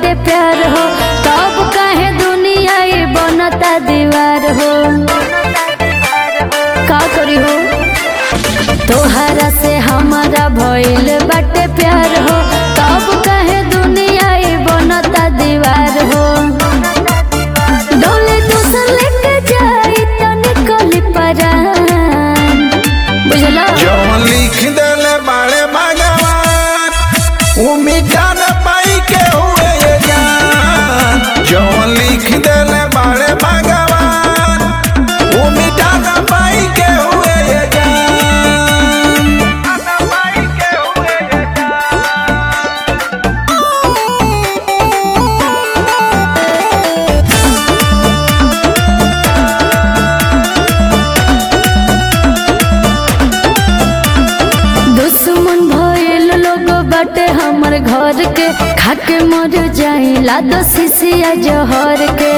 बाटे प्यार हो तब काहे दुनिया ये बनता दीवार हो का करी हो तोहरा से हमारा भइल बाटे प्यार हो तब काहे दुनिया ये बनता दीवार हो डोले दूसर लेके जाई तो निकली परान बुझला जौन लिख देले बाड़े भगवान उ मिटा न पाई के हुए ये जान जौन लिख देले बाड़े भगवान उ मिटा न पाई के हुए ये जान दुश्मन भइल लोग बाटे हमर घर के खाके मर जाइला दो सिसिया जहर के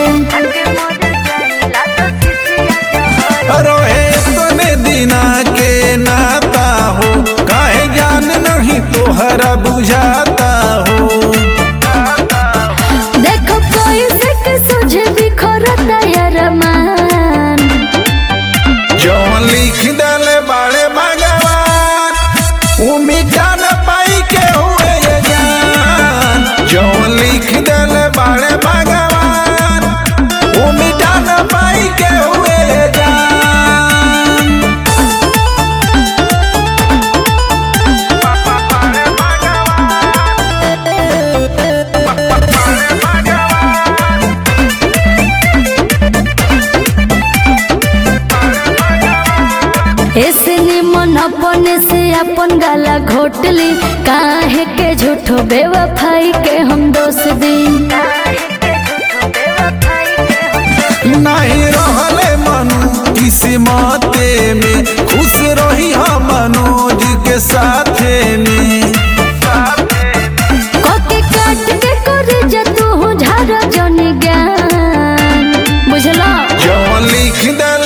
रोहे तने दिना के नाता हो काहे जान नहीं तोहरा बुझाता हो देखो कोई से के सुझे बिखरता यार मान जौन लिख देले बाड़े भगवान उ मिटा न पाई के हुए ये जान जौन लिख देले बाड़े भगवान उ मिटा न पाई के हुए ये जान ऐसे निमन अपने से अपन गाला घोटली काहे के झूठो बेवफाई के हम दोष दी नहीं रहले मनु किस्मते में खुश रही हम मनोज के साथे में कोके काट के कर जतू झार जन ज्ञान बुझला जौन लिख दे